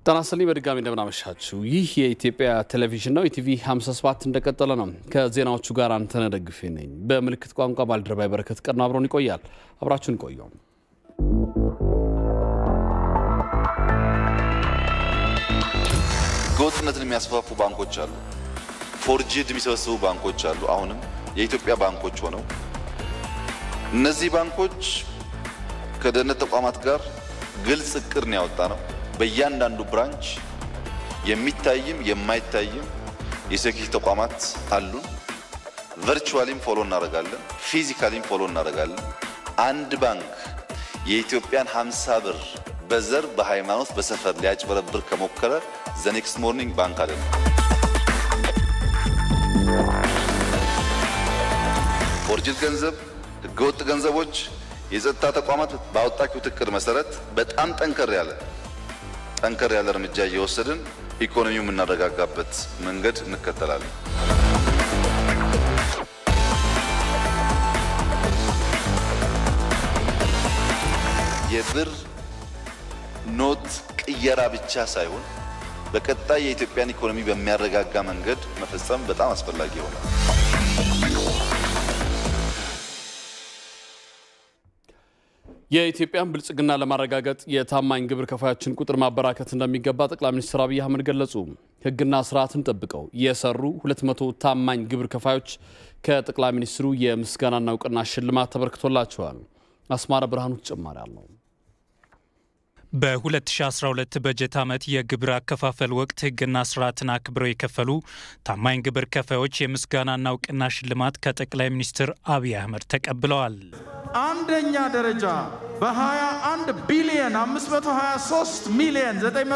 ጤና ይስጥልኝ በድጋሚ እንደምናመሻችሁ። ይህ የኢትዮጵያ ቴሌቪዥን ነው። ኢቲቪ 57 እንደቀጠለ ነው። ከዜናዎቹ ጋር አንተነህ ደግፌ ነኝ። በምልክት ቋንቋ ባልደረባ በረከት ቀድሞ አብረውን ይቆያል። አብራችሁን ቆየው። ህገወጥነትን የሚያስፋፉ ባንኮች አሉ። ፎርጅድ የሚሰበስቡ ባንኮች አሉ። አሁንም የኢትዮጵያ ባንኮች ሆነው እነዚህ ባንኮች ከደህንነት ተቋማት ጋር ግልጽ እቅድ ነው ያወጣ ነው። በእያንዳንዱ ብራንች የሚታይም የማይታይም የሴኪሪቲ ተቋማት አሉን። ቨርቹዋሊም ፎሎ እናደርጋለን፣ ፊዚካሊም ፎሎ እናደርጋለን። አንድ ባንክ የኢትዮጵያን 50 ብር በዘር በሃይማኖት በሰፈር ሊያጭበረብር ከሞከረ ዘ ኔክስት ሞርኒንግ ባንክ አይደለም። ፎርጅድ ገንዘብ፣ ህገወጥ ገንዘቦች የጸጥታ ተቋማት ባወጣችሁት እቅድ መሰረት በጣም ጠንከር ያለ ጠንከር ያለ እርምጃ እየወሰድን ኢኮኖሚው የምናረጋጋበት መንገድ እንከተላለን። የብር ኖት ቅየራ ብቻ ሳይሆን በቀጣይ የኢትዮጵያን ኢኮኖሚ በሚያረጋጋ መንገድ መፈጸም በጣም አስፈላጊ ይሆናል። የኢትዮጵያን ብልጽግና ለማረጋገጥ የታማኝ ግብር ከፋዮችን ቁጥር ማበራከት እንደሚገባ ጠቅላይ ሚኒስትር አብይ አህመድ ገለጹ። ሕግና ስርዓትን ጠብቀው የሰሩ 200 ታማኝ ግብር ከፋዮች ከጠቅላይ ሚኒስትሩ የምስጋናና እውቅና ሽልማት ተበርክቶላቸዋል። አስማረ ብርሃኑ ተጨማሪ አለው። በ2012 በጀት ዓመት የግብር አከፋፈል ወቅት ሕግና ስርዓትን አክብረው የከፈሉ ታማኝ ግብር ከፋዮች የምስጋናና እውቅና ሽልማት ከጠቅላይ ሚኒስትር አብይ አህመድ ተቀብለዋል። አንደኛ ደረጃ በ21 ቢሊየን 523 ሚሊየን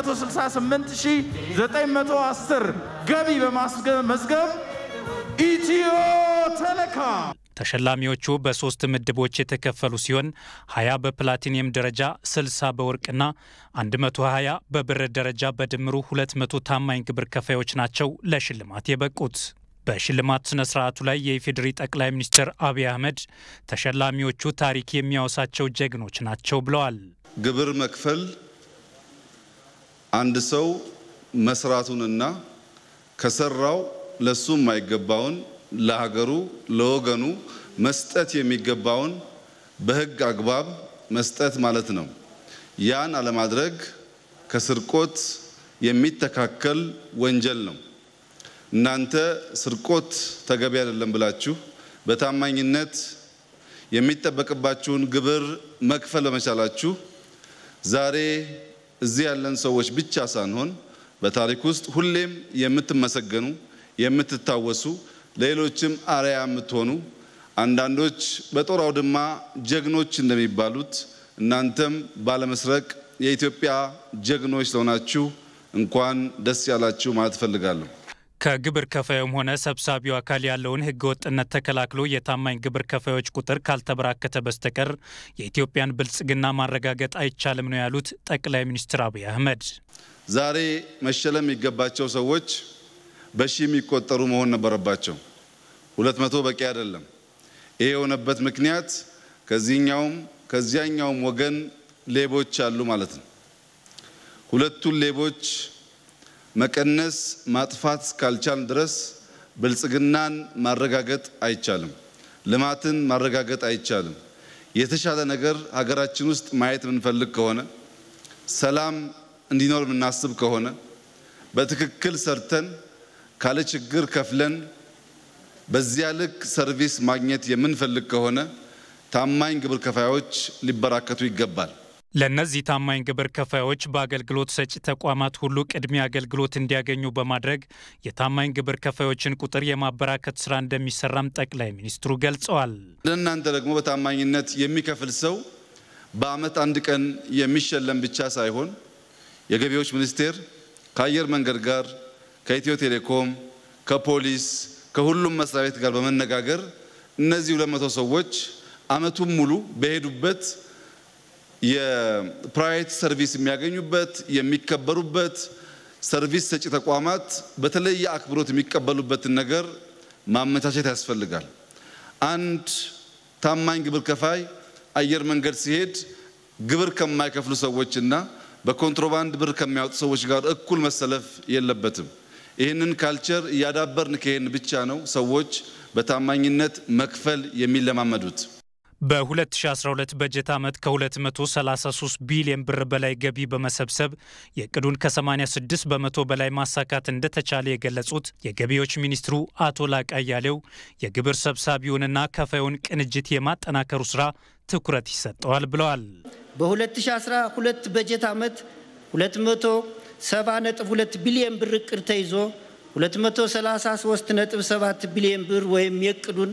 968910 ገቢ በማስመዝገብ ኢትዮ ቴሌኮም ተሸላሚዎቹ በሶስት ምድቦች የተከፈሉ ሲሆን 20 በፕላቲኒየም ደረጃ፣ 60 በወርቅና 120 በብር ደረጃ በድምሩ 200 ታማኝ ግብር ከፋዮች ናቸው ለሽልማት የበቁት። በሽልማት ስነ ስርዓቱ ላይ የኢፌዴሪ ጠቅላይ ሚኒስትር አብይ አህመድ ተሸላሚዎቹ ታሪክ የሚያወሳቸው ጀግኖች ናቸው ብለዋል። ግብር መክፈል አንድ ሰው መስራቱንና ከሰራው ለሱ የማይገባውን ለሀገሩ ለወገኑ መስጠት የሚገባውን በሕግ አግባብ መስጠት ማለት ነው። ያን አለማድረግ ከስርቆት የሚተካከል ወንጀል ነው። እናንተ ስርቆት ተገቢ አይደለም ብላችሁ በታማኝነት የሚጠበቅባችሁን ግብር መክፈል በመቻላችሁ ዛሬ እዚህ ያለን ሰዎች ብቻ ሳንሆን በታሪክ ውስጥ ሁሌም የምትመሰገኑ የምትታወሱ ለሌሎችም አርአያ የምትሆኑ አንዳንዶች በጦር አውድማ ጀግኖች እንደሚባሉት እናንተም ባለመስረቅ የኢትዮጵያ ጀግኖች ስለሆናችሁ እንኳን ደስ ያላችሁ ማለት እፈልጋለሁ። ከግብር ከፋዩም ሆነ ሰብሳቢው አካል ያለውን ህገወጥነት ተከላክሎ የታማኝ ግብር ከፋዮች ቁጥር ካልተበራከተ በስተቀር የኢትዮጵያን ብልጽግና ማረጋገጥ አይቻልም ነው ያሉት ጠቅላይ ሚኒስትር አብይ አህመድ። ዛሬ መሸለም የሚገባቸው ሰዎች በሺ የሚቆጠሩ መሆን ነበረባቸው። ሁለት መቶ በቂ አይደለም። ይሄ የሆነበት ምክንያት ከዚህኛውም ከዚያኛውም ወገን ሌቦች አሉ ማለት ነው። ሁለቱን ሌቦች መቀነስ ማጥፋት እስካልቻል ድረስ ብልጽግናን ማረጋገጥ አይቻልም። ልማትን ማረጋገጥ አይቻልም። የተሻለ ነገር ሀገራችን ውስጥ ማየት የምንፈልግ ከሆነ ሰላም እንዲኖር የምናስብ ከሆነ በትክክል ሰርተን ካለ ችግር ከፍለን በዚያ ልክ ሰርቪስ ማግኘት የምንፈልግ ከሆነ ታማኝ ግብር ከፋዮች ሊበራከቱ ይገባል። ለእነዚህ ታማኝ ግብር ከፋዮች በአገልግሎት ሰጪ ተቋማት ሁሉ ቅድሚያ አገልግሎት እንዲያገኙ በማድረግ የታማኝ ግብር ከፋዮችን ቁጥር የማበራከት ስራ እንደሚሰራም ጠቅላይ ሚኒስትሩ ገልጸዋል። ለእናንተ ደግሞ በታማኝነት የሚከፍል ሰው በዓመት አንድ ቀን የሚሸለም ብቻ ሳይሆን የገቢዎች ሚኒስቴር ከአየር መንገድ ጋር ከኢትዮ ቴሌኮም ከፖሊስ ከሁሉም መስሪያ ቤት ጋር በመነጋገር እነዚህ ሁለት መቶ ሰዎች ዓመቱን ሙሉ በሄዱበት የፕራይቬት ሰርቪስ የሚያገኙበት የሚከበሩበት ሰርቪስ ሰጪ ተቋማት በተለየ አክብሮት የሚቀበሉበትን ነገር ማመቻቸት ያስፈልጋል። አንድ ታማኝ ግብር ከፋይ አየር መንገድ ሲሄድ ግብር ከማይከፍሉ ሰዎችና በኮንትሮባንድ ብር ከሚያወጡ ሰዎች ጋር እኩል መሰለፍ የለበትም። ይህንን ካልቸር እያዳበርን ከሄን ብቻ ነው ሰዎች በታማኝነት መክፈል የሚለማመዱት። በ2012 በጀት ዓመት ከ233 ቢሊዮን ብር በላይ ገቢ በመሰብሰብ የእቅዱን ከ86 በመቶ በላይ ማሳካት እንደተቻለ የገለጹት የገቢዎች ሚኒስትሩ አቶ ላቃ አያሌው የግብር ሰብሳቢውንና ከፋዩን ቅንጅት የማጠናከሩ ስራ ትኩረት ይሰጠዋል ብለዋል። በ2012 በጀት ዓመት 270.2 ቢሊዮን ብር እቅድ ተይዞ 233.7 ቢሊዮን ብር ወይም የእቅዱን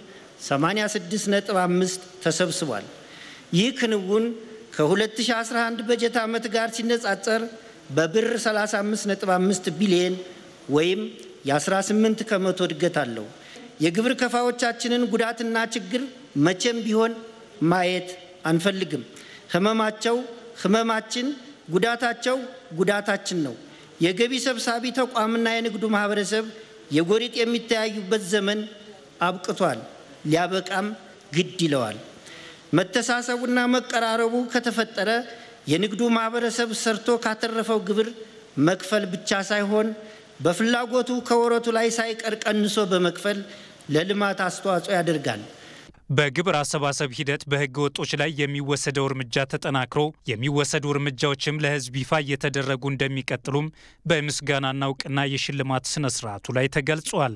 86.5 ተሰብስቧል። ይህ ክንውን ከ2011 በጀት ዓመት ጋር ሲነጻጸር በብር 35.5 ቢሊዮን ወይም የ18 ከመቶ እድገት አለው። የግብር ከፋዮቻችንን ጉዳትና ችግር መቼም ቢሆን ማየት አንፈልግም። ህመማቸው ህመማችን፣ ጉዳታቸው ጉዳታችን ነው። የገቢ ሰብሳቢ ተቋምና የንግዱ ማህበረሰብ የጎሪጥ የሚተያዩበት ዘመን አብቅቷል። ሊያበቃም ግድ ይለዋል። መተሳሰቡና መቀራረቡ ከተፈጠረ የንግዱ ማህበረሰብ ሰርቶ ካተረፈው ግብር መክፈል ብቻ ሳይሆን በፍላጎቱ ከወረቱ ላይ ሳይቀር ቀንሶ በመክፈል ለልማት አስተዋጽኦ ያደርጋል። በግብር አሰባሰብ ሂደት በህገ ወጦች ላይ የሚወሰደው እርምጃ ተጠናክሮ የሚወሰዱ እርምጃዎችም ለህዝብ ይፋ እየተደረጉ እንደሚቀጥሉም በምስጋናና እውቅና የሽልማት ስነ ስርዓቱ ላይ ተገልጿል።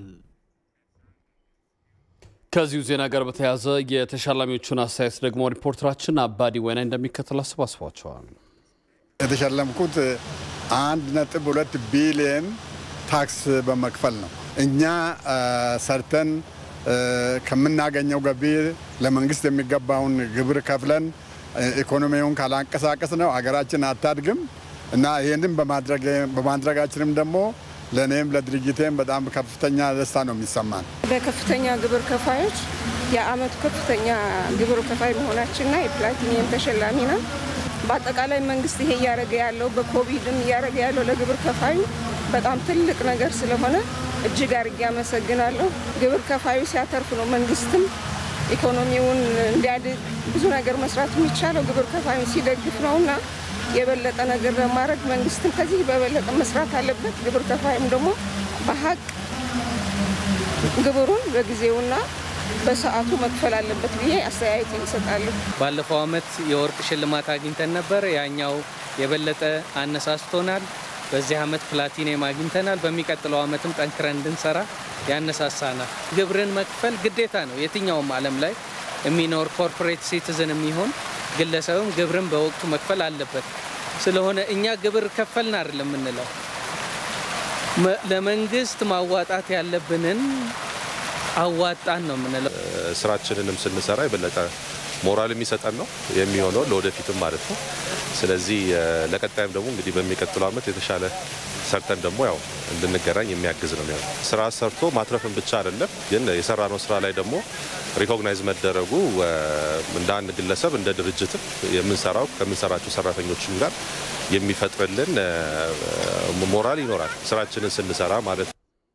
ከዚሁ ዜና ጋር በተያያዘ የተሸላሚዎቹን አስተያየት ደግሞ ሪፖርተራችን አባዲ ወይና እንደሚከተል አሰባስቧቸዋል። የተሸለምኩት አንድ ነጥብ ሁለት ቢሊየን ታክስ በመክፈል ነው። እኛ ሰርተን ከምናገኘው ገቢ ለመንግስት የሚገባውን ግብር ከፍለን ኢኮኖሚውን ካላንቀሳቀስ ነው አገራችን አታድግም እና ይህንን በማድረጋችንም ደግሞ ለእኔም ለድርጅቴም በጣም ከፍተኛ ደስታ ነው የሚሰማን። በከፍተኛ ግብር ከፋዮች የአመቱ ከፍተኛ ግብር ከፋይ መሆናችንና የፕላቲኒየም ተሸላሚ ነው። በአጠቃላይ መንግስት ይሄ እያደረገ ያለው በኮቪድም እያደረገ ያለው ለግብር ከፋዩ በጣም ትልቅ ነገር ስለሆነ እጅግ አድርጌ አመሰግናለሁ። ግብር ከፋዩ ሲያተርፍ ነው መንግስትም ኢኮኖሚውን እንዲያድግ ብዙ ነገር መስራት የሚቻለው ግብር ከፋዩ ሲደግፍ ነውና የበለጠ ነገር ለማድረግ መንግስትም ከዚህ በበለጠ መስራት አለበት። ግብር ከፋይም ደግሞ በሀቅ ግብሩን በጊዜውና በሰዓቱ መክፈል አለበት ብዬ አስተያየት ይሰጣለሁ። ባለፈው አመት የወርቅ ሽልማት አግኝተን ነበር። ያኛው የበለጠ አነሳስቶናል። በዚህ አመት ፕላቲኒየም አግኝተናል። በሚቀጥለው አመትም ጠንክረን እንድንሰራ ያነሳሳናል። ግብርን መክፈል ግዴታ ነው። የትኛውም ዓለም ላይ የሚኖር ኮርፖሬት ሲቲዝን የሚሆን ግለሰብም ግብርን በወቅቱ መክፈል አለበት። ስለሆነ እኛ ግብር ከፈልን አይደለም የምንለው ለመንግስት ማዋጣት ያለብንን አዋጣን ነው የምንለው። ስራችንንም ስንሰራ የበለጠ ሞራል የሚሰጠን ነው የሚሆነው ለወደፊትም ማለት ነው። ስለዚህ ለቀጣይም ደግሞ እንግዲህ በሚቀጥለው አመት የተሻለ ሰርተን ደግሞ ያው እንድንገናኝ የሚያግዝ ነው የሚሆነው። ስራ ሰርቶ ማትረፍን ብቻ አይደለም፣ ግን የሰራነው ስራ ላይ ደግሞ ሪኮግናይዝ መደረጉ እንደ አንድ ግለሰብ እንደ ድርጅትም የምንሰራው ከምንሰራቸው ሰራተኞችም ጋር የሚፈጥርልን ሞራል ይኖራል ስራችንን ስንሰራ ማለት ነው።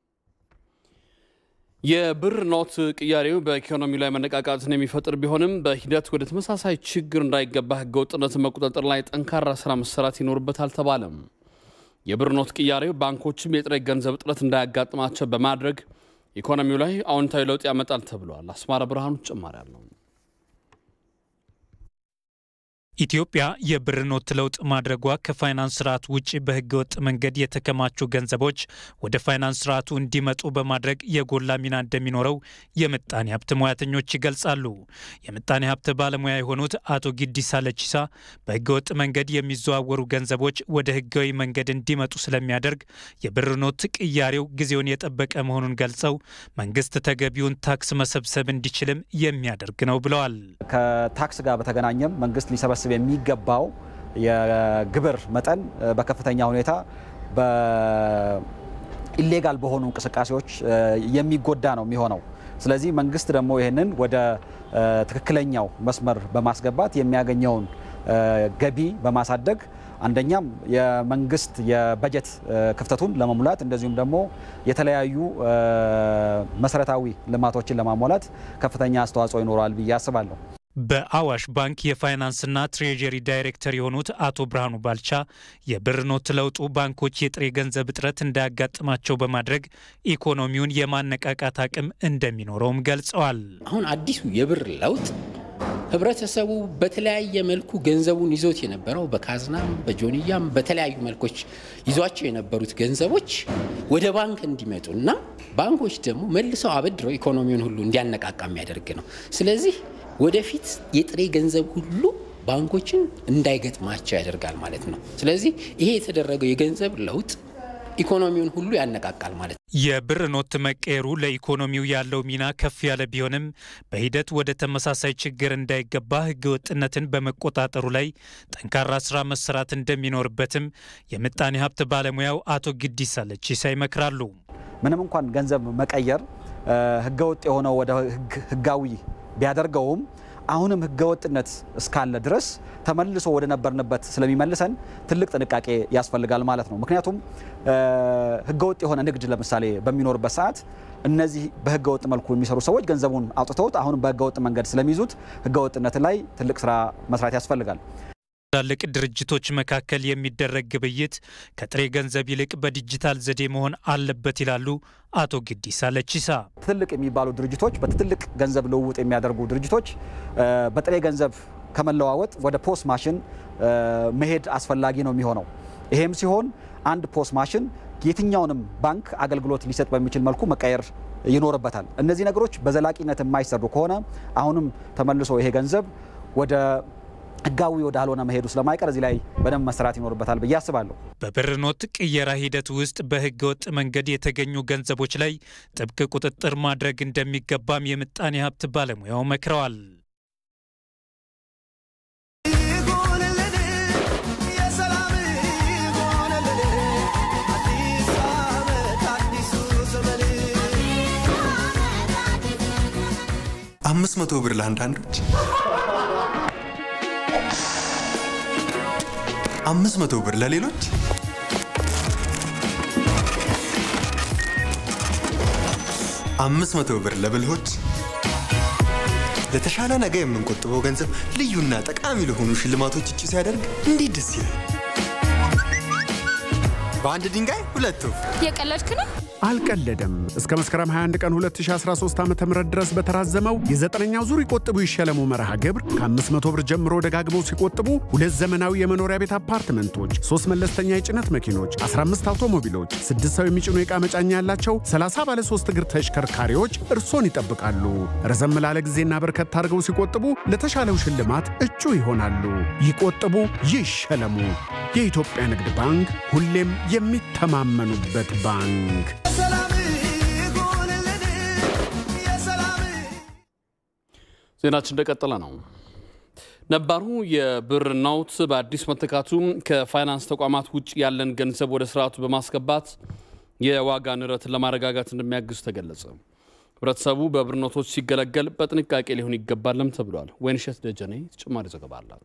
የብር ኖት ቅያሬው በኢኮኖሚ ላይ መነቃቃትን የሚፈጥር ቢሆንም በሂደት ወደ ተመሳሳይ ችግር እንዳይገባ ህገወጥነትን መቆጣጠር ላይ ጠንካራ ስራ መሰራት ይኖርበታል ተባለም። የብር ኖት ቅያሬው ባንኮችም የጥሬ ገንዘብ እጥረት እንዳያጋጥማቸው በማድረግ ኢኮኖሚው ላይ አዎንታዊ ለውጥ ያመጣል ተብሏል። አስማረ ብርሃኑ ተጨማሪ አለው። ኢትዮጵያ የብር ኖት ለውጥ ማድረጓ ከፋይናንስ ስርዓት ውጭ በህገወጥ መንገድ የተከማቹ ገንዘቦች ወደ ፋይናንስ ስርዓቱ እንዲመጡ በማድረግ የጎላ ሚና እንደሚኖረው የምጣኔ ሀብት ሙያተኞች ይገልጻሉ። የምጣኔ ሀብት ባለሙያ የሆኑት አቶ ጊዲሳ ለቺሳ በህገወጥ መንገድ የሚዘዋወሩ ገንዘቦች ወደ ህጋዊ መንገድ እንዲመጡ ስለሚያደርግ የብር ኖት ቅያሬው ጊዜውን የጠበቀ መሆኑን ገልጸው መንግስት ተገቢውን ታክስ መሰብሰብ እንዲችልም የሚያደርግ ነው ብለዋል። ከታክስ ጋር በተገናኘም መንግስት ሊሰበስብ የሚገባው የግብር መጠን በከፍተኛ ሁኔታ በኢሌጋል በሆኑ እንቅስቃሴዎች የሚጎዳ ነው የሚሆነው። ስለዚህ መንግስት ደግሞ ይህንን ወደ ትክክለኛው መስመር በማስገባት የሚያገኘውን ገቢ በማሳደግ አንደኛም የመንግስት የበጀት ክፍተቱን ለመሙላት እንደዚሁም ደግሞ የተለያዩ መሰረታዊ ልማቶችን ለማሟላት ከፍተኛ አስተዋጽኦ ይኖረዋል ብዬ አስባለሁ። በአዋሽ ባንክ የፋይናንስና ትሬጀሪ ዳይሬክተር የሆኑት አቶ ብርሃኑ ባልቻ የብር ኖት ለውጡ ባንኮች የጥሬ ገንዘብ እጥረት እንዳያጋጥማቸው በማድረግ ኢኮኖሚውን የማነቃቃት አቅም እንደሚኖረውም ገልጸዋል። አሁን አዲሱ የብር ለውጥ ህብረተሰቡ በተለያየ መልኩ ገንዘቡን ይዞት የነበረው በካዝናም በጆንያም በተለያዩ መልኮች ይዟቸው የነበሩት ገንዘቦች ወደ ባንክ እንዲመጡ እና ባንኮች ደግሞ መልሰው አበድረው ኢኮኖሚውን ሁሉ እንዲያነቃቃ የሚያደርግ ነው። ስለዚህ ወደፊት የጥሬ ገንዘብ ሁሉ ባንኮችን እንዳይገጥማቸው ያደርጋል ማለት ነው። ስለዚህ ይሄ የተደረገው የገንዘብ ለውጥ ኢኮኖሚውን ሁሉ ያነቃቃል ማለት ነው። የብር ኖት መቀየሩ ለኢኮኖሚው ያለው ሚና ከፍ ያለ ቢሆንም በሂደት ወደ ተመሳሳይ ችግር እንዳይገባ ህገወጥነትን በመቆጣጠሩ ላይ ጠንካራ ስራ መሰራት እንደሚኖርበትም የምጣኔ ሀብት ባለሙያው አቶ ግዲሳ ለቺሳ ይመክራሉ። ምንም እንኳን ገንዘብ መቀየር ህገወጥ የሆነው ወደ ህጋዊ ቢያደርገውም አሁንም ህገወጥነት እስካለ ድረስ ተመልሶ ወደ ነበርንበት ስለሚመልሰን ትልቅ ጥንቃቄ ያስፈልጋል ማለት ነው። ምክንያቱም ህገወጥ የሆነ ንግድ ለምሳሌ በሚኖርበት ሰዓት እነዚህ በህገወጥ መልኩ የሚሰሩ ሰዎች ገንዘቡን አውጥተውት አሁንም በህገወጥ መንገድ ስለሚይዙት ህገወጥነት ላይ ትልቅ ስራ መስራት ያስፈልጋል። ትላልቅ ድርጅቶች መካከል የሚደረግ ግብይት ከጥሬ ገንዘብ ይልቅ በዲጂታል ዘዴ መሆን አለበት ይላሉ አቶ ግዲሳ ለቺሳ። ትልቅ የሚባሉ ድርጅቶች በትልቅ ገንዘብ ልውውጥ የሚያደርጉ ድርጅቶች በጥሬ ገንዘብ ከመለዋወጥ ወደ ፖስ ማሽን መሄድ አስፈላጊ ነው የሚሆነው። ይሄም ሲሆን አንድ ፖስ ማሽን የትኛውንም ባንክ አገልግሎት ሊሰጥ በሚችል መልኩ መቀየር ይኖርበታል። እነዚህ ነገሮች በዘላቂነት የማይሰሩ ከሆነ አሁንም ተመልሶ ይሄ ገንዘብ ወደ ህጋዊ ወዳልሆነ መሄዱ ስለማይቀር እዚህ ላይ በደንብ መሰራት ይኖርበታል ብዬ አስባለሁ። በብር ኖት ቅየራ ሂደት ውስጥ በህገ ወጥ መንገድ የተገኙ ገንዘቦች ላይ ጥብቅ ቁጥጥር ማድረግ እንደሚገባም የምጣኔ ሀብት ባለሙያው መክረዋል። አምስት መቶ ብር ለአንዳንዶች አምስት መቶ ብር ለሌሎች አምስት መቶ ብር ለብልሆች ለተሻለ ነገ የምንቆጥበው ገንዘብ ልዩና ጠቃሚ ለሆኑ ሽልማቶች እጩ ሲያደርግ እንዴት ደስ ይላል! በአንድ ድንጋይ ሁለት ወፍ። የቀለድክ ነው? አልቀለደም። እስከ መስከረም 21 ቀን 2013 ዓ ም ድረስ በተራዘመው የዘጠነኛው ዙር ይቆጥቡ ይሸለሙ መርሃ ግብር ከ500 ብር ጀምሮ ደጋግመው ሲቆጥቡ ሁለት ዘመናዊ የመኖሪያ ቤት አፓርትመንቶች፣ ሶስት መለስተኛ የጭነት መኪኖች፣ 15 አውቶሞቢሎች፣ ስድስት ሰው የሚጭኑ የዕቃ መጫኛ ያላቸው 30 ባለ 3 እግር ተሽከርካሪዎች እርሶን ይጠብቃሉ። ረዘም ላለ ጊዜና በርከት አድርገው ሲቆጥቡ ለተሻለው ሽልማት እጩ ይሆናሉ። ይቆጥቡ፣ ይሸለሙ። የኢትዮጵያ ንግድ ባንክ ሁሌም የሚተማመኑበት ባንክ። ዜናችን እንደቀጠለ ነው። ነባሩ የብር ኖት በአዲስ መተካቱ ከፋይናንስ ተቋማት ውጭ ያለን ገንዘብ ወደ ስርዓቱ በማስገባት የዋጋ ንረትን ለማረጋጋት እንደሚያግዝ ተገለጸ። ህብረተሰቡ በብር ኖቶች ሲገለገል በጥንቃቄ ሊሆን ይገባልም ተብሏል። ወይንሸት ደጀኔ ተጨማሪ ዘገባ አላት።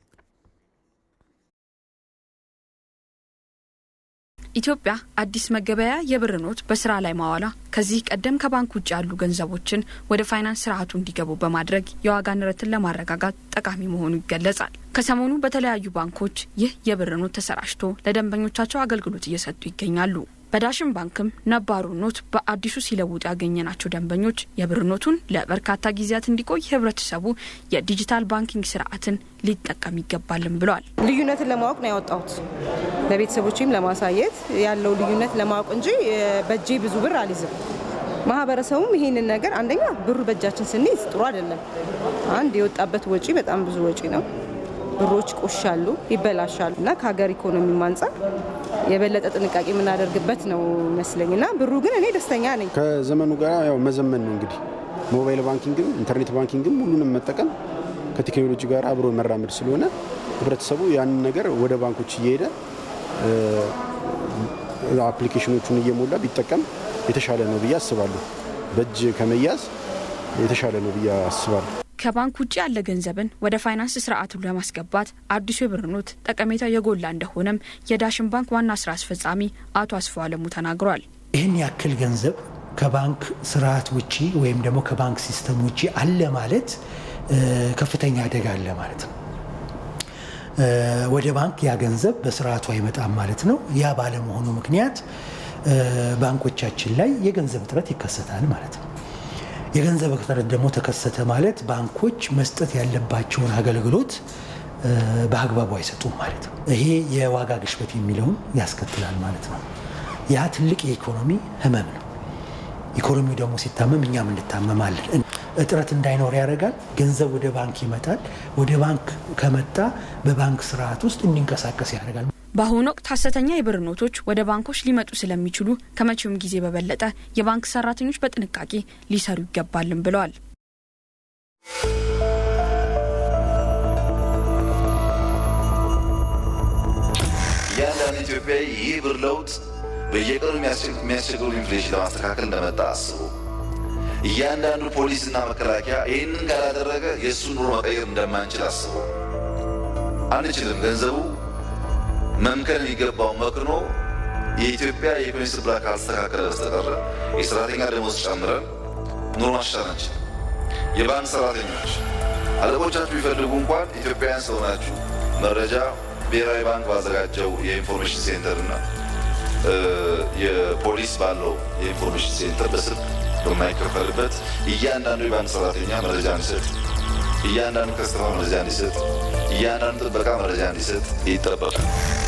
ኢትዮጵያ አዲስ መገበያያ የብር ኖት በስራ ላይ ማዋላ ከዚህ ቀደም ከባንክ ውጭ ያሉ ገንዘቦችን ወደ ፋይናንስ ስርዓቱ እንዲገቡ በማድረግ የዋጋ ንረትን ለማረጋጋት ጠቃሚ መሆኑ ይገለጻል። ከሰሞኑ በተለያዩ ባንኮች ይህ የብር ኖት ተሰራጭቶ ለደንበኞቻቸው አገልግሎት እየሰጡ ይገኛሉ። በዳሽን ባንክም ነባሩ ኖት በአዲሱ ሲለውጡ ያገኘናቸው ደንበኞች የብር ኖቱን ለበርካታ ጊዜያት እንዲቆይ ህብረተሰቡ የዲጂታል ባንኪንግ ስርዓትን ሊጠቀም ይገባልም ብለዋል። ልዩነትን ለማወቅ ነው ያወጣሁት ለቤተሰቦችም ለማሳየት ያለው ልዩነት ለማወቅ እንጂ በእጄ ብዙ ብር አልይዝም። ማህበረሰቡም ይሄንን ነገር አንደኛ ብሩ በእጃችን ስንይዝ ጥሩ አይደለም። አንድ የወጣበት ወጪ በጣም ብዙ ወጪ ነው። ብሮች ቆሻሉ፣ ይበላሻሉ እና ከሀገር ኢኮኖሚ አንጻር የበለጠ ጥንቃቄ የምናደርግበት ነው ይመስለኝ እና ብሩ ግን እኔ ደስተኛ ነኝ። ከዘመኑ ጋር ያው መዘመን ነው እንግዲህ ሞባይል ባንኪንግም ኢንተርኔት ባንኪንግም ሁሉንም መጠቀም ከቴክኖሎጂ ጋር አብሮ መራመድ ስለሆነ ህብረተሰቡ ያንን ነገር ወደ ባንኮች እየሄደ አፕሊኬሽኖቹን እየሞላ ቢጠቀም የተሻለ ነው ብዬ አስባለሁ። በእጅ ከመያዝ የተሻለ ነው ብዬ አስባለሁ። ከባንክ ውጭ ያለ ገንዘብን ወደ ፋይናንስ ስርዓቱ ለማስገባት አዲሱ የብር ኖት ጠቀሜታው የጎላ እንደሆነም የዳሽን ባንክ ዋና ስራ አስፈጻሚ አቶ አስፋው አለሙ ተናግሯል። ይህን ያክል ገንዘብ ከባንክ ስርዓት ውጭ ወይም ደግሞ ከባንክ ሲስተም ውጭ አለ ማለት ከፍተኛ አደጋ አለ ማለት ነው። ወደ ባንክ ያ ገንዘብ በስርዓቱ አይመጣም ማለት ነው። ያ ባለመሆኑ ምክንያት ባንኮቻችን ላይ የገንዘብ እጥረት ይከሰታል ማለት ነው። የገንዘብ እጥረት ደግሞ ተከሰተ ማለት ባንኮች መስጠት ያለባቸውን አገልግሎት በአግባቡ አይሰጡም ማለት ነው። ይሄ የዋጋ ግሽበት የሚለውን ያስከትላል ማለት ነው። ያ ትልቅ የኢኮኖሚ ህመም ነው። ኢኮኖሚው ደግሞ ሲታመም እኛም እንታመማለን። እጥረት እንዳይኖር ያደርጋል። ገንዘብ ወደ ባንክ ይመጣል። ወደ ባንክ ከመጣ በባንክ ስርዓት ውስጥ እንዲንቀሳቀስ ያደርጋል። በአሁኑ ወቅት ሀሰተኛ የብር ኖቶች ወደ ባንኮች ሊመጡ ስለሚችሉ ከመቼውም ጊዜ በበለጠ የባንክ ሰራተኞች በጥንቃቄ ሊሰሩ ይገባልም ብለዋል። እያንዳንዱ ኢትዮጵያዊ ይህ ብር ለውጥ በየቀኑ የሚያስቸግሩ ኢንፍሌሽን ለማስተካከል እንደመጣ አስቡ። እያንዳንዱ ፖሊስና መከላከያ ይህንን ካላደረገ የእሱን ኑሮ መቀየር እንደማንችል አስቡ። አንችልም። ገንዘቡ መምከን የሚገባው መክኖ የኢትዮጵያ የኢኮኖሚ ስብራት ካልተስተካከለ በስተቀረ የሰራተኛ ደሞዝ ጨምረን ኑሮ ማሻሻል አንችልም። የባንክ ሰራተኞች አለቆቻችሁ ቢፈልጉ እንኳን ኢትዮጵያውያን ስለሆናችሁ መረጃ ብሔራዊ ባንክ ባዘጋጀው የኢንፎርሜሽን ሴንተር እና የፖሊስ ባለው የኢንፎርሜሽን ሴንተር በስልክ በማይከፈልበት እያንዳንዱ የባንክ ሰራተኛ መረጃ እንዲሰጥ፣ እያንዳንዱ ከስተማ መረጃ እንዲሰጥ፣ እያንዳንዱ ጥበቃ መረጃ እንዲሰጥ ይጠበቃል።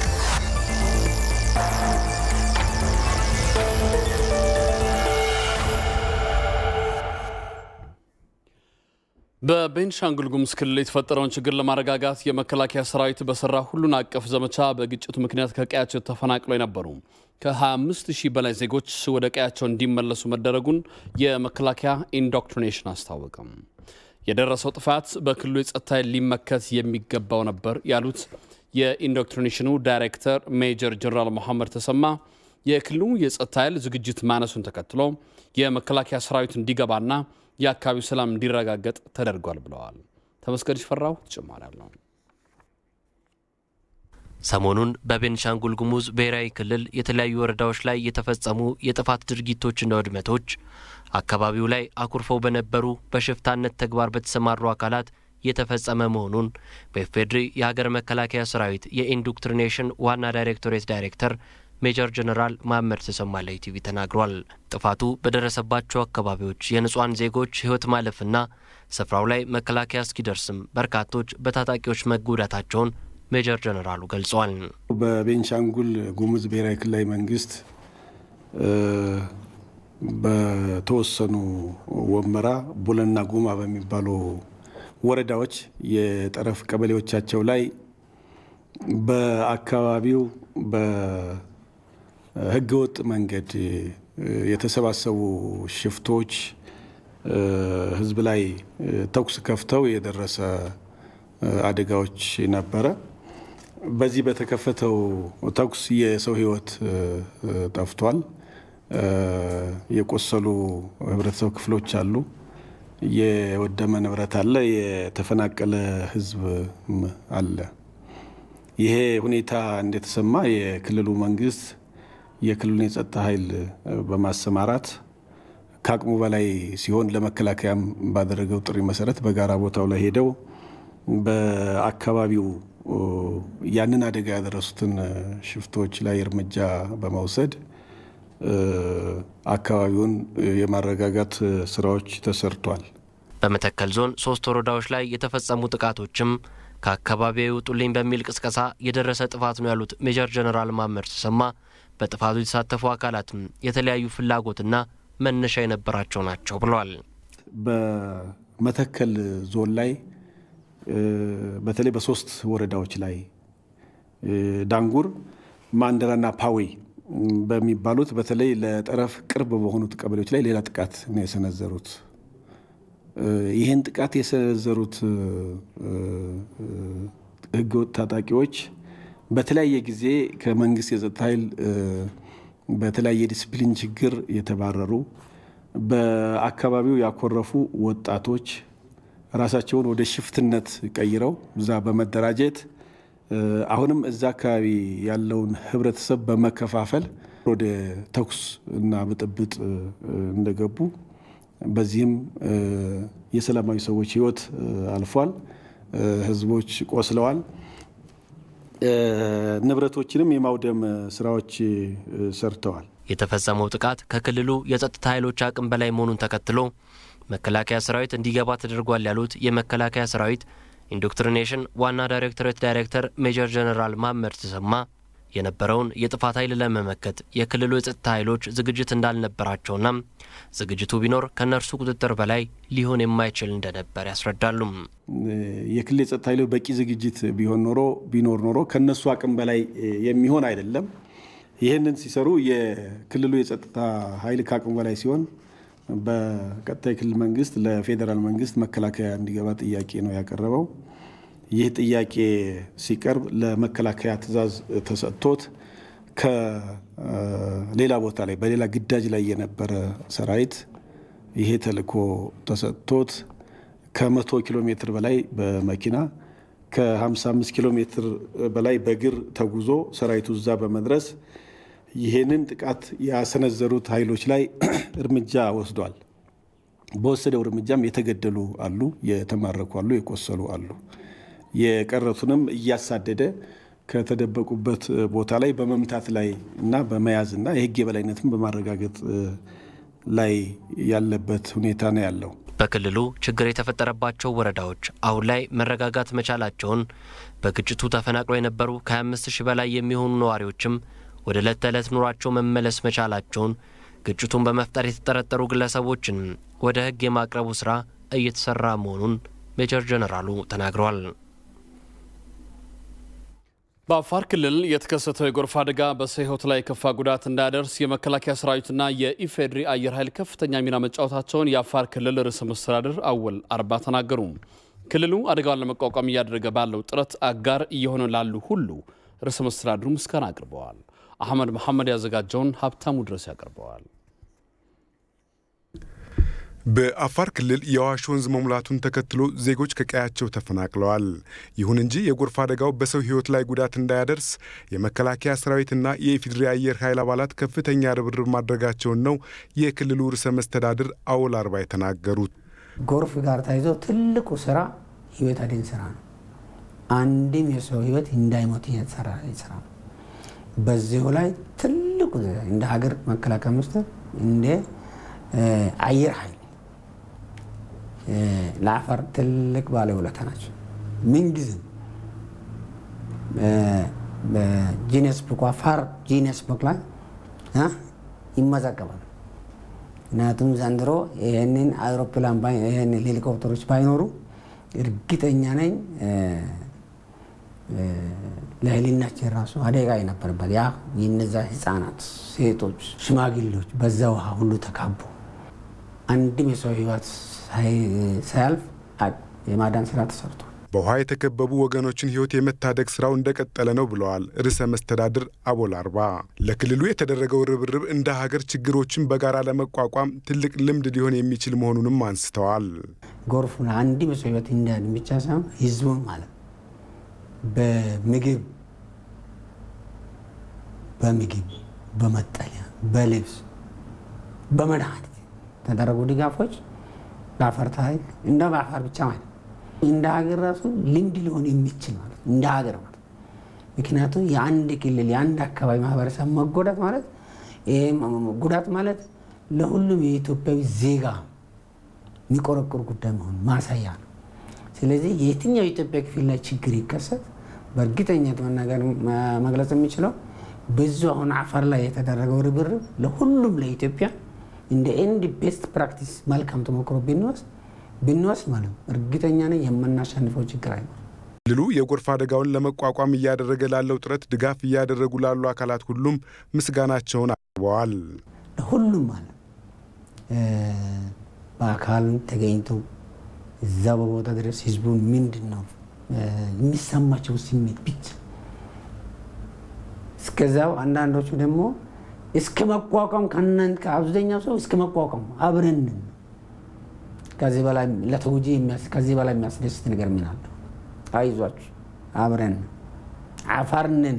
በቤንሻንጉል ጉሙዝ ክልል የተፈጠረውን ችግር ለማረጋጋት የመከላከያ ሰራዊት በሰራ ሁሉን አቀፍ ዘመቻ በግጭቱ ምክንያት ከቀያቸው ተፈናቅለው የነበሩ ከ25 ሺህ በላይ ዜጎች ወደ ቀያቸው እንዲመለሱ መደረጉን የመከላከያ ኢንዶክትሪኔሽን አስታወቀም። የደረሰው ጥፋት በክልሉ የጸጥታ ኃይል ሊመከት የሚገባው ነበር ያሉት የኢንዶክትሪኔሽኑ ዳይሬክተር ሜጀር ጀነራል መሐመድ ተሰማ የክልሉ የጸጥታ ኃይል ዝግጅት ማነሱን ተከትሎ የመከላከያ ሰራዊት እንዲገባና የአካባቢው ሰላም እንዲረጋገጥ ተደርጓል ብለዋል። ተመስገን ሽፈራው ተጨማሪ አለው። ሰሞኑን በቤንሻንጉል ጉሙዝ ብሔራዊ ክልል የተለያዩ ወረዳዎች ላይ የተፈጸሙ የጥፋት ድርጊቶችና ውድመቶች አካባቢው ላይ አኩርፈው በነበሩ በሽፍታነት ተግባር በተሰማሩ አካላት የተፈጸመ መሆኑን በኢፌዴሪ የሀገር መከላከያ ሰራዊት የኢንዶክትሪኔሽን ዋና ዳይሬክቶሬት ዳይሬክተር ሜጀር ጀነራል መሐመድ ተሰማ ለኢቲቪ ተናግሯል። ጥፋቱ በደረሰባቸው አካባቢዎች የንጹሐን ዜጎች ሕይወት ማለፍና ስፍራው ላይ መከላከያ እስኪደርስም በርካቶች በታጣቂዎች መጎዳታቸውን ሜጀር ጀነራሉ ገልጸዋል። በቤንሻንጉል ጉሙዝ ብሔራዊ ክልላዊ መንግስት በተወሰኑ ወመራ፣ ቡለና ጉማ በሚባሉ ወረዳዎች የጠረፍ ቀበሌዎቻቸው ላይ በአካባቢው በህገወጥ መንገድ የተሰባሰቡ ሽፍቶች ህዝብ ላይ ተኩስ ከፍተው የደረሰ አደጋዎች ነበረ። በዚህ በተከፈተው ተኩስ የሰው ህይወት ጠፍቷል። የቆሰሉ ህብረተሰብ ክፍሎች አሉ። የወደመ ንብረት አለ። የተፈናቀለ ህዝብ አለ። ይሄ ሁኔታ እንደተሰማ የክልሉ መንግስት የክልሉን የጸጥታ ኃይል በማሰማራት ከአቅሙ በላይ ሲሆን ለመከላከያም ባደረገው ጥሪ መሰረት በጋራ ቦታው ላይ ሄደው በአካባቢው ያንን አደጋ ያደረሱትን ሽፍቶች ላይ እርምጃ በመውሰድ አካባቢውን የማረጋጋት ስራዎች ተሰርቷል። በመተከል ዞን ሶስት ወረዳዎች ላይ የተፈጸሙ ጥቃቶችም ከአካባቢው ውጡልኝ በሚል ቅስቀሳ የደረሰ ጥፋት ነው ያሉት ሜጀር ጀነራል ማመር ተሰማ በጥፋቱ የተሳተፉ አካላትም የተለያዩ ፍላጎትና መነሻ የነበራቸው ናቸው ብለዋል። በመተከል ዞን ላይ በተለይ በሶስት ወረዳዎች ላይ ዳንጉር፣ ማንደራና ፓዌ በሚባሉት በተለይ ለጠረፍ ቅርብ በሆኑት ቀበሌዎች ላይ ሌላ ጥቃት ነው የሰነዘሩት። ይህን ጥቃት የሰነዘሩት ህገወጥ ታጣቂዎች በተለያየ ጊዜ ከመንግስት የጸጥታ ኃይል በተለያየ ዲስፕሊን ችግር የተባረሩ በአካባቢው ያኮረፉ ወጣቶች ራሳቸውን ወደ ሽፍትነት ቀይረው እዛ በመደራጀት አሁንም እዛ አካባቢ ያለውን ህብረተሰብ በመከፋፈል ወደ ተኩስ እና ብጥብጥ እንደገቡ በዚህም የሰላማዊ ሰዎች ህይወት አልፏል። ህዝቦች ቆስለዋል። ንብረቶችንም የማውደም ስራዎች ሰርተዋል። የተፈጸመው ጥቃት ከክልሉ የጸጥታ ኃይሎች አቅም በላይ መሆኑን ተከትሎ መከላከያ ሰራዊት እንዲገባ ተደርጓል ያሉት የመከላከያ ሰራዊት ኢንዶክትሪኔሽን ዋና ዳይሬክቶሬት ዳይሬክተር ሜጀር ጀነራል ማመድ ተሰማ የነበረውን የጥፋት ኃይል ለመመከት የክልሉ የጸጥታ ኃይሎች ዝግጅት እንዳልነበራቸውና ዝግጅቱ ቢኖር ከእነርሱ ቁጥጥር በላይ ሊሆን የማይችል እንደነበር ያስረዳሉ። የክልል የጸጥታ ኃይሎች በቂ ዝግጅት ቢሆን ኖሮ ቢኖር ኖሮ ከእነሱ አቅም በላይ የሚሆን አይደለም። ይህንን ሲሰሩ የክልሉ የጸጥታ ኃይል ከአቅሙ በላይ ሲሆን በቀጥታ የክልል መንግስት ለፌዴራል መንግስት መከላከያ እንዲገባ ጥያቄ ነው ያቀረበው። ይህ ጥያቄ ሲቀርብ ለመከላከያ ትዕዛዝ ተሰጥቶት ከሌላ ቦታ ላይ በሌላ ግዳጅ ላይ የነበረ ሰራዊት ይሄ ተልዕኮ ተሰጥቶት ከመቶ ኪሎ ሜትር በላይ በመኪና ከ55 ኪሎ ሜትር በላይ በእግር ተጉዞ ሰራዊቱ እዛ በመድረስ ይሄንን ጥቃት ያሰነዘሩት ኃይሎች ላይ እርምጃ ወስዷል። በወሰደው እርምጃም የተገደሉ አሉ፣ የተማረኩ አሉ፣ የቆሰሉ አሉ። የቀረቱንም እያሳደደ ከተደበቁበት ቦታ ላይ በመምታት ላይ እና በመያዝ እና የህግ የበላይነትን በማረጋገጥ ላይ ያለበት ሁኔታ ነው ያለው። በክልሉ ችግር የተፈጠረባቸው ወረዳዎች አሁን ላይ መረጋጋት መቻላቸውን፣ በግጭቱ ተፈናቅለው የነበሩ ከ25 ሺህ በላይ የሚሆኑ ነዋሪዎችም ወደ ዕለት ተዕለት ኑሯቸው መመለስ መቻላቸውን፣ ግጭቱን በመፍጠር የተጠረጠሩ ግለሰቦችን ወደ ህግ የማቅረቡ ስራ እየተሰራ መሆኑን ሜጀር ጀነራሉ ተናግረዋል። በአፋር ክልል የተከሰተው የጎርፍ አደጋ በሰው ህይወት ላይ የከፋ ጉዳት እንዳያደርስ የመከላከያ ሰራዊትና የኢፌዴሪ አየር ኃይል ከፍተኛ ሚና መጫወታቸውን የአፋር ክልል ርዕሰ መስተዳድር አወል አርባ ተናገሩ። ክልሉ አደጋውን ለመቋቋም እያደረገ ባለው ጥረት አጋር እየሆነ ላሉ ሁሉ ርዕሰ መስተዳድሩ ምስጋና አቅርበዋል። አህመድ መሐመድ ያዘጋጀውን ሀብታሙ ድረስ ያቀርበዋል። በአፋር ክልል የአዋሽ ወንዝ መሙላቱን ተከትሎ ዜጎች ከቀያቸው ተፈናቅለዋል። ይሁን እንጂ የጎርፍ አደጋው በሰው ህይወት ላይ ጉዳት እንዳያደርስ የመከላከያ ሰራዊትና የኢፌዴሪ አየር ኃይል አባላት ከፍተኛ ርብርብ ማድረጋቸውን ነው የክልሉ ርዕሰ መስተዳድር አወል አርባ የተናገሩት። ጎርፍ ጋር ተይዞ ትልቁ ስራ ህይወት አድን ስራ ነው። አንድም የሰው ህይወት እንዳይሞት እየተሰራ ስራ ነው። በዚሁ ላይ ትልቁ እንደ ሀገር መከላከያ ሚኒስቴር እንደ አየር ኃይል ለአፋር ትልቅ ባለውለታ ናቸው። ምንጊዜም በጂነስ ቡክ አፋር ጂነስ ቡክ ላይ ይመዘገባል። ምክንያቱም ዘንድሮ ይህንን አውሮፕላን ይህን ሄሊኮፕተሮች ባይኖሩ እርግጠኛ ነኝ ለህሊናችን ራሱ አደጋ የነበረበት ያ የነዛ ህፃናት፣ ሴቶች፣ ሽማግሌዎች በዛ ውሃ ሁሉ ተካቡ አንድም የሰው ህይወት ሳያልፍ የማዳን ስራ ተሰርቷል። በውሃ የተከበቡ ወገኖችን ህይወት የመታደግ ስራው እንደቀጠለ ነው ብለዋል ርዕሰ መስተዳድር አቦል አርባ። ለክልሉ የተደረገው ርብርብ እንደ ሀገር ችግሮችን በጋራ ለመቋቋም ትልቅ ልምድ ሊሆን የሚችል መሆኑንም አንስተዋል። ጎርፉን አንድም የሰው ህይወት እንዲያድን ብቻ ሳይሆን ህዝቡን ማለት በምግብ በምግብ በመጠለያ በልብስ በመድኃኒት የተደረጉ ድጋፎች ለአፋር ታሪክ እንደ በአፋር ብቻ ማለት እንደ ሀገር ራሱ ልምድ ሊሆን የሚችል ማለት እንደ ሀገር ማለት ምክንያቱም የአንድ ክልል የአንድ አካባቢ ማህበረሰብ መጎዳት ማለት ይሄ ጉዳት ማለት ለሁሉም የኢትዮጵያዊ ዜጋ የሚቆረቁር ጉዳይ መሆኑ ማሳያ ነው። ስለዚህ የትኛው የኢትዮጵያ ክፍል ላይ ችግር ይከሰት በእርግጠኝነት መናገር መግለጽ የሚችለው ብዙ አሁን አፋር ላይ የተደረገው ርብርብ ለሁሉም ለኢትዮጵያ እንደ ኤንድ ቤስት ፕራክቲስ መልካም ተሞክሮ ብንወስድ ብንወስድ ማለት እርግጠኛ ነኝ የምናሸንፈው ችግር አይኖርም። ክልሉ የጎርፍ አደጋውን ለመቋቋም እያደረገ ላለው ጥረት ድጋፍ እያደረጉ ላሉ አካላት ሁሉም ምስጋናቸውን አቅርበዋል። ለሁሉም ማለት በአካል ተገኝቶ እዛ በቦታ ድረስ ህዝቡን ምንድን ነው የሚሰማቸው ስሜት ብቻ እስከዛው አንዳንዶቹ ደግሞ እስከ መቋቋም ከእናንተ ከአብዛኛው ሰው እስከ መቋቋም አብረን ከዚህ በላይ ለተጎጂ ከዚህ በላይ የሚያስደስት ነገር ምን አለ? አይዟችሁ አብረን አፋርንን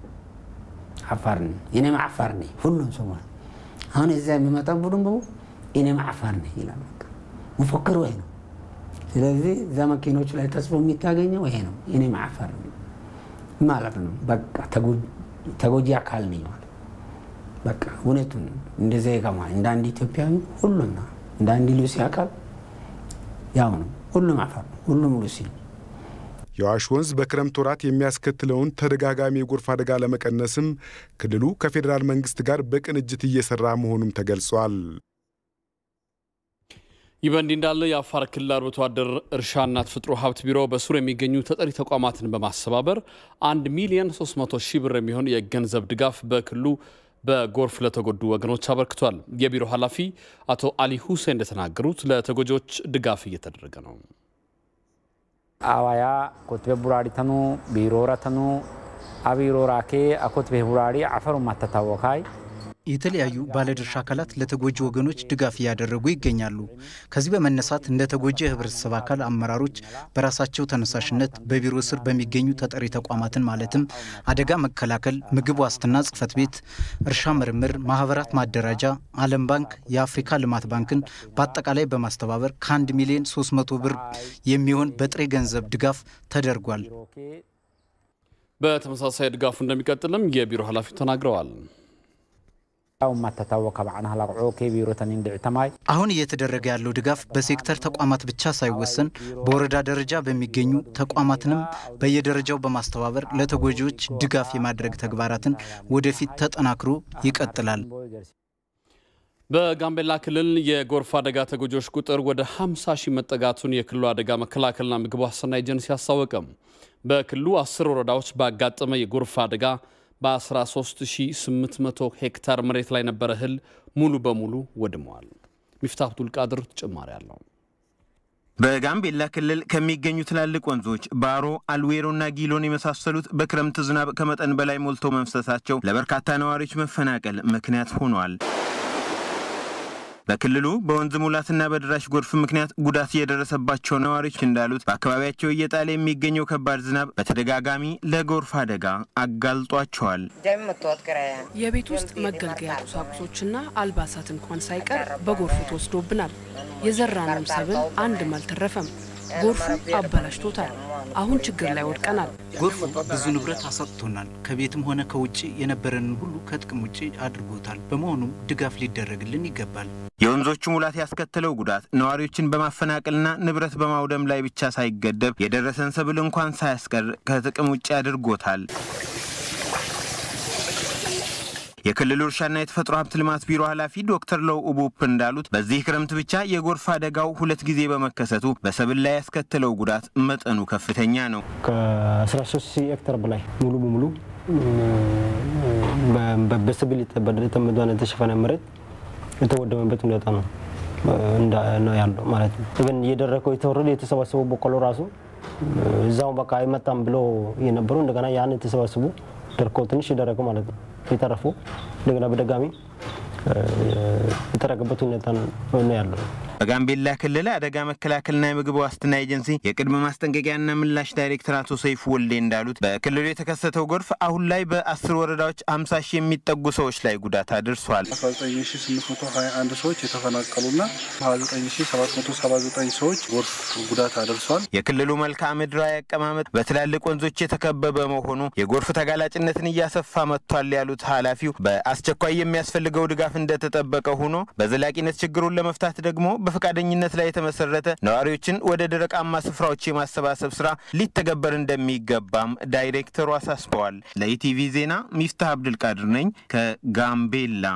አፋርን እኔም አፋር ነኝ። ሁሉም ሰው ማለት አሁን እዚያ የሚመጣው ቡድን በሙ እኔም አፋር ነኝ ይላል። መፎክሩ ይሄ ነው። ስለዚህ እዛ መኪኖች ላይ ተጽፎ የሚታገኘው ይሄ ነው። እኔም አፋር ነኝ ማለት ነው። በቃ ተጎጂ አካል ነኝ ማለት በቃ እውነቱን እንደ ዜጋ ማለት እንደ አንድ ኢትዮጵያዊ ሁሉም ነው። እንደ አንድ ሉሲ አካል ያው ነው። ሁሉም አፋር ነው። ሁሉም ሉሲ ነው። የአዋሽ ወንዝ በክረምት ወራት የሚያስከትለውን ተደጋጋሚ የጎርፍ አደጋ ለመቀነስም ክልሉ ከፌዴራል መንግስት ጋር በቅንጅት እየሰራ መሆኑም ተገልጿል። ይህ በእንዲህ እንዳለ የአፋር ክልል አርብቶ አደር እርሻና ተፈጥሮ ሀብት ቢሮ በስሩ የሚገኙ ተጠሪ ተቋማትን በማስተባበር 1 ሚሊዮን 300 ሺህ ብር የሚሆን የገንዘብ ድጋፍ በክልሉ በጎርፍ ለተጎዱ ወገኖች አበርክቷል። የቢሮ ኃላፊ አቶ አሊ ሁሴን እንደተናገሩት ለተጎጂዎች ድጋፍ እየተደረገ ነው። አዋያ ኮትቤ ቡራሪ ተኑ ቢሮረ ተኑ አቢሮራኬ አኮትቤ ቡራሪ አፈሩ ማተታወካይ የተለያዩ ባለድርሻ አካላት ለተጎጂ ወገኖች ድጋፍ እያደረጉ ይገኛሉ። ከዚህ በመነሳት እንደ ተጎጂ የህብረተሰብ አካል አመራሮች በራሳቸው ተነሳሽነት በቢሮ ስር በሚገኙ ተጠሪ ተቋማትን ማለትም አደጋ መከላከል፣ ምግብ ዋስትና ጽህፈት ቤት፣ እርሻ ምርምር፣ ማህበራት ማደራጃ፣ ዓለም ባንክ፣ የአፍሪካ ልማት ባንክን በአጠቃላይ በማስተባበር ከአንድ ሚሊዮን 300 ብር የሚሆን በጥሬ ገንዘብ ድጋፍ ተደርጓል። በተመሳሳይ ድጋፉ እንደሚቀጥልም የቢሮ ኃላፊው ተናግረዋል። ማተታወቀ ባዕና ላቅዖ ቢሮ ተኒን ድዕተማይ አሁን እየተደረገ ያለው ድጋፍ በሴክተር ተቋማት ብቻ ሳይወሰን በወረዳ ደረጃ በሚገኙ ተቋማትንም በየደረጃው በማስተባበር ለተጎጂዎች ድጋፍ የማድረግ ተግባራትን ወደፊት ተጠናክሮ ይቀጥላል። በጋምቤላ ክልል የጎርፍ አደጋ ተጎጂዎች ቁጥር ወደ 50 ሺህ መጠጋቱን የክልሉ አደጋ መከላከልና ምግብ ዋስትና ኤጀንሲ አስታወቀም። በክልሉ አስር ወረዳዎች ባጋጠመ የጎርፍ አደጋ በ13800 ሄክታር መሬት ላይ ነበረ እህል ሙሉ በሙሉ ወድመዋል። ሚፍታህ አብዱል ቃድር ተጨማሪ አለው። በጋምቤላ ክልል ከሚገኙ ትላልቅ ወንዞች ባሮ፣ አልዌሮና ጊሎን የመሳሰሉት በክረምት ዝናብ ከመጠን በላይ ሞልቶ መፍሰሳቸው ለበርካታ ነዋሪዎች መፈናቀል ምክንያት ሆኗል። በክልሉ በወንዝ ሙላትና በደራሽ ጎርፍ ምክንያት ጉዳት የደረሰባቸው ነዋሪዎች እንዳሉት በአካባቢያቸው እየጣለ የሚገኘው ከባድ ዝናብ በተደጋጋሚ ለጎርፍ አደጋ አጋልጧቸዋል። የቤት ውስጥ መገልገያ ቁሳቁሶችና አልባሳት እንኳን ሳይቀር በጎርፉ ተወስዶብናል። የዘራነውም ሰብል አንድም አልተረፈም። ጎርፉ አበላሽቶታል። አሁን ችግር ላይ ወድቀናል። ጎርፉ ብዙ ንብረት አሳጥቶናል። ከቤትም ሆነ ከውጭ የነበረንን ሁሉ ከጥቅም ውጭ አድርጎታል። በመሆኑም ድጋፍ ሊደረግልን ይገባል። የወንዞቹ ሙላት ያስከተለው ጉዳት ነዋሪዎችን በማፈናቀልና ንብረት በማውደም ላይ ብቻ ሳይገደብ የደረሰን ሰብል እንኳን ሳያስቀር ከጥቅም ውጭ አድርጎታል። የክልሉ እርሻና የተፈጥሮ ሀብት ልማት ቢሮ ኃላፊ ዶክተር ለው ኡቡፕ እንዳሉት በዚህ ክረምት ብቻ የጎርፍ አደጋው ሁለት ጊዜ በመከሰቱ በሰብል ላይ ያስከተለው ጉዳት መጠኑ ከፍተኛ ነው። ከ13 ሺህ ሄክታር በላይ ሙሉ በሙሉ በሰብል የተሸፈነ መሬት የተወደመበት ሁኔታ ነው ነው ያለው ማለት ነው። ግን እየደረቀው የተወረደ የተሰባሰቡ በቆሎ ራሱ እዛው በቃ አይመጣም ብሎ የነበሩ እንደገና ያን የተሰባሰቡ ደርቆ ትንሽ የደረቀ ማለት ነው የተረፉ እንደገና በደጋሚ የተረገበት ሁኔታ ነው ያለው። በጋምቤላ ክልል አደጋ መከላከልና የምግብ ዋስትና ኤጀንሲ የቅድመ ማስጠንቀቂያና ምላሽ ዳይሬክተር አቶ ሰይፉ ወልዴ እንዳሉት በክልሉ የተከሰተው ጎርፍ አሁን ላይ በአስር ወረዳዎች 50 ሺህ የሚጠጉ ሰዎች ላይ ጉዳት አድርሷል። 19821 ሰዎች የተፈናቀሉና 29779 ሰዎች ጎርፍ ጉዳት አድርሷል። የክልሉ መልክዓ ምድራዊ አቀማመጥ በትላልቅ ወንዞች የተከበበ መሆኑ የጎርፍ ተጋላጭነትን እያሰፋ መጥቷል ያሉት ኃላፊው በአስቸኳይ የሚያስፈልገው ድጋፍ እንደተጠበቀ ሆኖ በዘላቂነት ችግሩን ለመፍታት ደግሞ በፈቃደኝነት ላይ የተመሰረተ ነዋሪዎችን ወደ ደረቃማ ስፍራዎች የማሰባሰብ ስራ ሊተገበር እንደሚገባም ዳይሬክተሩ አሳስበዋል። ለኢቲቪ ዜና ሚፍታህ አብድልቃድር ነኝ ከጋምቤላ።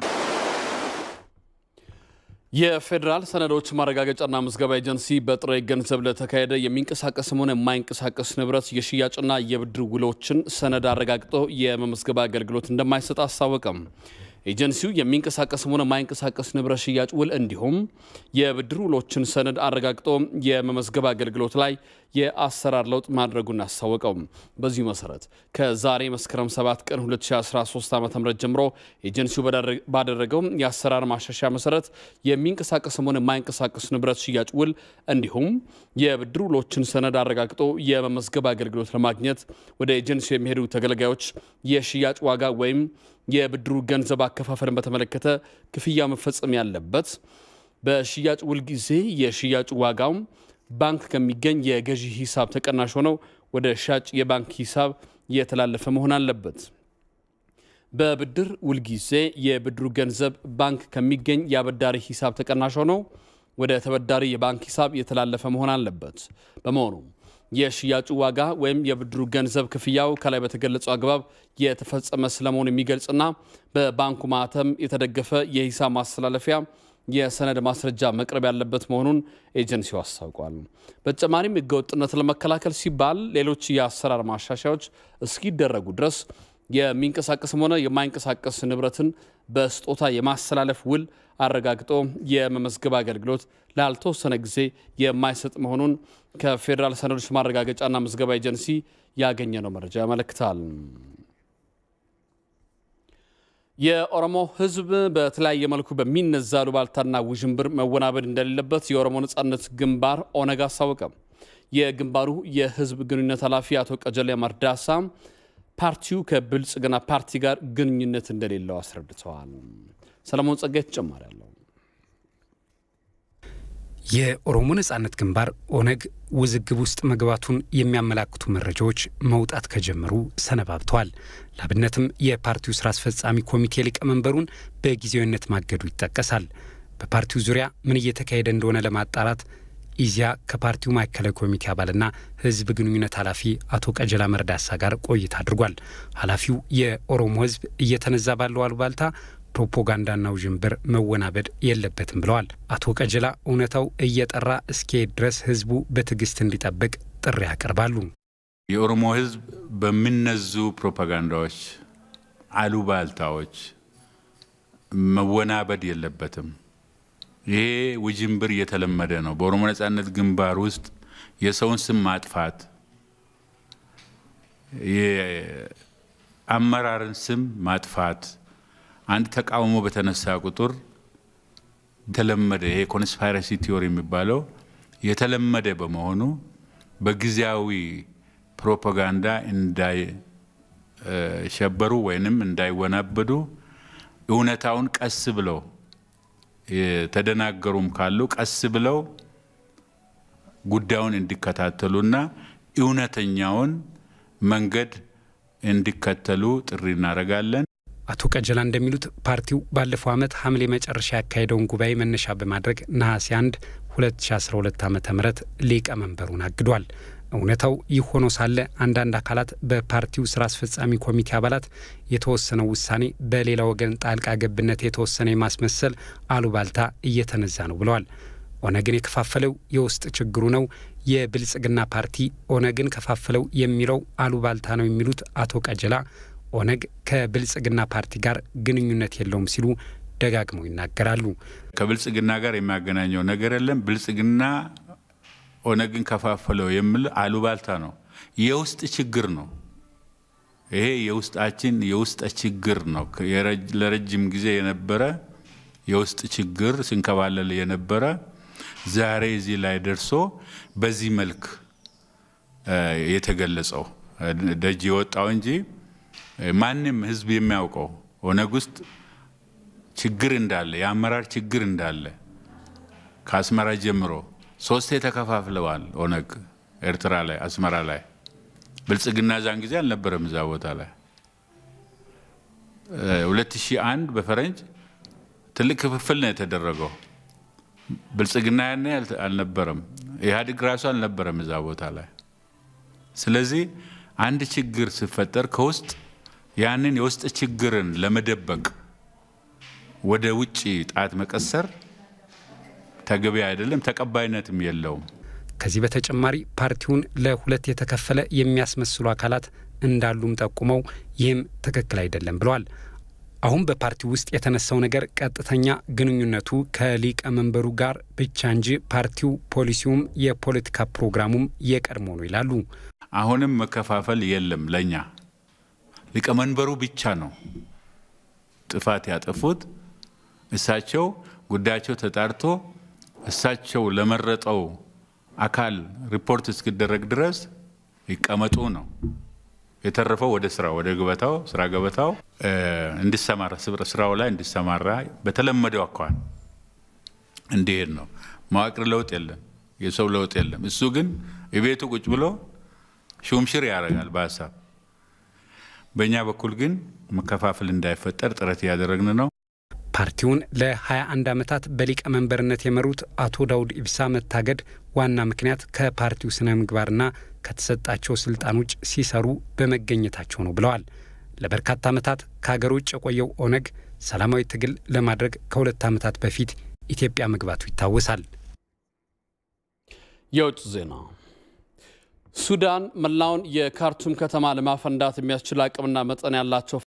የፌዴራል ሰነዶች ማረጋገጫና ምዝገባ ኤጀንሲ በጥሬ ገንዘብ ለተካሄደ የሚንቀሳቀስም ሆነ የማይንቀሳቀስ ንብረት የሽያጭና የብድር ውሎችን ሰነድ አረጋግጦ የመመዝገብ አገልግሎት እንደማይሰጥ አስታወቀም። ኤጀንሲው የሚንቀሳቀስም ሆነ የማይንቀሳቀስ ንብረት ሽያጭ ውል እንዲሁም የብድር ውሎችን ሰነድ አረጋግጦ የመመዝገብ አገልግሎት ላይ የአሰራር ለውጥ ማድረጉን አስታወቀው። በዚሁ መሰረት ከዛሬ መስከረም 7 ቀን 2013 ዓ ም ጀምሮ ኤጀንሲው ባደረገው የአሰራር ማሻሻያ መሰረት የሚንቀሳቀስም ሆነ የማይንቀሳቀስ ንብረት ሽያጭ ውል እንዲሁም የብድር ውሎችን ሰነድ አረጋግጦ የመመዝገብ አገልግሎት ለማግኘት ወደ ኤጀንሲው የሚሄዱ ተገልጋዮች የሽያጭ ዋጋ ወይም የብድሩ ገንዘብ አከፋፈልን በተመለከተ ክፍያ መፈጸም ያለበት በሽያጭ ውል ጊዜ የሽያጩ ዋጋውም ባንክ ከሚገኝ የገዢ ሂሳብ ተቀናሽ ሆነው ወደ ሻጭ የባንክ ሂሳብ የተላለፈ መሆን አለበት። በብድር ውል ጊዜ የብድሩ ገንዘብ ባንክ ከሚገኝ የአበዳሪ ሂሳብ ተቀናሽ ሆነው ወደ ተበዳሪ የባንክ ሂሳብ የተላለፈ መሆን አለበት። በመሆኑ የሽያጩ ዋጋ ወይም የብድሩ ገንዘብ ክፍያው ከላይ በተገለጸው አግባብ የተፈጸመ ስለመሆኑ የሚገልጽና በባንኩ ማህተም የተደገፈ የሂሳብ ማስተላለፊያ የሰነድ ማስረጃ መቅረብ ያለበት መሆኑን ኤጀንሲው አስታውቋል። በተጨማሪም ህገወጥነትን ለመከላከል ሲባል ሌሎች የአሰራር ማሻሻያዎች እስኪደረጉ ድረስ የሚንቀሳቀስም ሆነ የማይንቀሳቀስ ንብረትን በስጦታ የማስተላለፍ ውል አረጋግጦ የመመዝገብ አገልግሎት ላልተወሰነ ጊዜ የማይሰጥ መሆኑን ከፌዴራል ሰነዶች ማረጋገጫና ምዝገባ ኤጀንሲ ያገኘነው መረጃ ያመለክታል። የኦሮሞ ህዝብ በተለያየ መልኩ በሚነዛ አሉባልታና ውዥንብር መወናበድ እንደሌለበት የኦሮሞ ነጻነት ግንባር ኦነግ አስታወቀ። የግንባሩ የህዝብ ግንኙነት ኃላፊ አቶ ቀጀሌ መርዳሳ ፓርቲው ከብልጽግና ፓርቲ ጋር ግንኙነት እንደሌለው አስረድተዋል። ሰለሞን ጸጋይ ተጨማሪ አለው። የኦሮሞ ነጻነት ግንባር ኦነግ ውዝግብ ውስጥ መግባቱን የሚያመላክቱ መረጃዎች መውጣት ከጀመሩ ሰነባብተዋል። ላብነትም የፓርቲው ስራ አስፈጻሚ ኮሚቴ ሊቀመንበሩን በጊዜያዊነት ማገዱ ይጠቀሳል። በፓርቲው ዙሪያ ምን እየተካሄደ እንደሆነ ለማጣራት ኢዚያ ከፓርቲው ማዕከላዊ ኮሚቴ አባልና ህዝብ ግንኙነት ኃላፊ አቶ ቀጀላ መርዳሳ ጋር ቆይታ አድርጓል። ኃላፊው የኦሮሞ ህዝብ እየተነዛ ባለው አሉባልታ ፕሮፓጋንዳና ውዥንብር መወናበድ የለበትም ብለዋል። አቶ ቀጀላ እውነታው እየጠራ እስኪሄድ ድረስ ህዝቡ በትዕግስት እንዲጠብቅ ጥሪ ያቀርባሉ። የኦሮሞ ህዝብ በሚነዙ ፕሮፓጋንዳዎች፣ አሉባልታዎች መወናበድ የለበትም። ይሄ ውዥንብር እየተለመደ ነው። በኦሮሞ ነጻነት ግንባር ውስጥ የሰውን ስም ማጥፋት፣ የአመራርን ስም ማጥፋት አንድ ተቃውሞ በተነሳ ቁጥር የተለመደ ይሄ ኮንስፓይረሲ ቲዮሪ የሚባለው የተለመደ በመሆኑ በጊዜያዊ ፕሮፓጋንዳ እንዳይሸበሩ ወይንም እንዳይወናበዱ እውነታውን ቀስ ብለው የተደናገሩም ካሉ ቀስ ብለው ጉዳዩን እንዲከታተሉና እውነተኛውን መንገድ እንዲከተሉ ጥሪ እናደርጋለን። አቶ ቀጀላ እንደሚሉት ፓርቲው ባለፈው ዓመት ሐምሌ መጨረሻ ያካሄደውን ጉባኤ መነሻ በማድረግ ነሐሴ 1 2012 ዓ ም ሊቀመንበሩን አግዷል። እውነታው ይህ ሆኖ ሳለ አንዳንድ አካላት በፓርቲው ስራ አስፈጻሚ ኮሚቴ አባላት የተወሰነው ውሳኔ በሌላ ወገን ጣልቃ ገብነት የተወሰነ የማስመሰል አሉባልታ እየተነዛ ነው ብለዋል። ኦነግን የከፋፈለው የውስጥ ችግሩ ነው፣ የብልጽግና ፓርቲ ኦነግን ከፋፈለው የሚለው አሉባልታ ነው የሚሉት አቶ ቀጀላ ኦነግ ከብልጽግና ፓርቲ ጋር ግንኙነት የለውም ሲሉ ደጋግመው ይናገራሉ። ከብልጽግና ጋር የሚያገናኘው ነገር የለም። ብልጽግና ኦነግን ከፋፈለው የሚል አሉባልታ ነው፣ የውስጥ ችግር ነው። ይሄ የውስጣችን የውስጥ ችግር ነው። ለረጅም ጊዜ የነበረ የውስጥ ችግር ሲንከባለል የነበረ ዛሬ እዚህ ላይ ደርሶ በዚህ መልክ የተገለጸው ደጅ የወጣው እንጂ ማንም ህዝብ የሚያውቀው ኦነግ ውስጥ ችግር እንዳለ የአመራር ችግር እንዳለ ከአስመራ ጀምሮ ሶስቴ ተከፋፍለዋል። ኦነግ ኤርትራ ላይ፣ አስመራ ላይ። ብልጽግና ዛን ጊዜ አልነበረም እዛ ቦታ ላይ። 2001 በፈረንጅ ትልቅ ክፍፍል ነው የተደረገው። ብልጽግና ያኔ አልነበረም፣ ኢህአዴግ ራሱ አልነበረም እዛ ቦታ ላይ። ስለዚህ አንድ ችግር ሲፈጠር ከውስጥ ያንን የውስጥ ችግርን ለመደበቅ ወደ ውጭ ጣት መቀሰር ተገቢ አይደለም፣ ተቀባይነትም የለውም። ከዚህ በተጨማሪ ፓርቲውን ለሁለት የተከፈለ የሚያስመስሉ አካላት እንዳሉም ጠቁመው ይህም ትክክል አይደለም ብለዋል። አሁን በፓርቲው ውስጥ የተነሳው ነገር ቀጥተኛ ግንኙነቱ ከሊቀመንበሩ ጋር ብቻ እንጂ ፓርቲው ፖሊሲውም የፖለቲካ ፕሮግራሙም የቀድሞ ነው ይላሉ። አሁንም መከፋፈል የለም። ለኛ ሊቀመንበሩ ብቻ ነው ጥፋት ያጠፉት። እሳቸው ጉዳያቸው ተጣርቶ እሳቸው ለመረጠው አካል ሪፖርት እስኪደረግ ድረስ ይቀመጡ ነው። የተረፈው ወደ ስራ ወደ ገበታው ስራ ገበታው እንዲሰማራ ስራው ላይ እንዲሰማራ በተለመደው አኳኋን እንዲሄድ ነው። መዋቅር ለውጥ የለም፣ የሰው ለውጥ የለም። እሱ ግን የቤቱ ቁጭ ብሎ ሹምሽር ያደርጋል በሀሳብ በእኛ በኩል ግን መከፋፈል እንዳይፈጠር ጥረት እያደረግን ነው። ፓርቲውን ለ21 ዓመታት በሊቀመንበርነት የመሩት አቶ ዳውድ ኢብሳ መታገድ ዋና ምክንያት ከፓርቲው ስነ ምግባርና ከተሰጣቸው ስልጣን ውጭ ሲሰሩ በመገኘታቸው ነው ብለዋል። ለበርካታ ዓመታት ከሀገር ውጭ የቆየው ኦነግ ሰላማዊ ትግል ለማድረግ ከሁለት ዓመታት በፊት ኢትዮጵያ መግባቱ ይታወሳል። የውጭ ዜና ሱዳን መላውን የካርቱም ከተማ ለማፈንዳት የሚያስችል አቅምና መጠን ያላቸው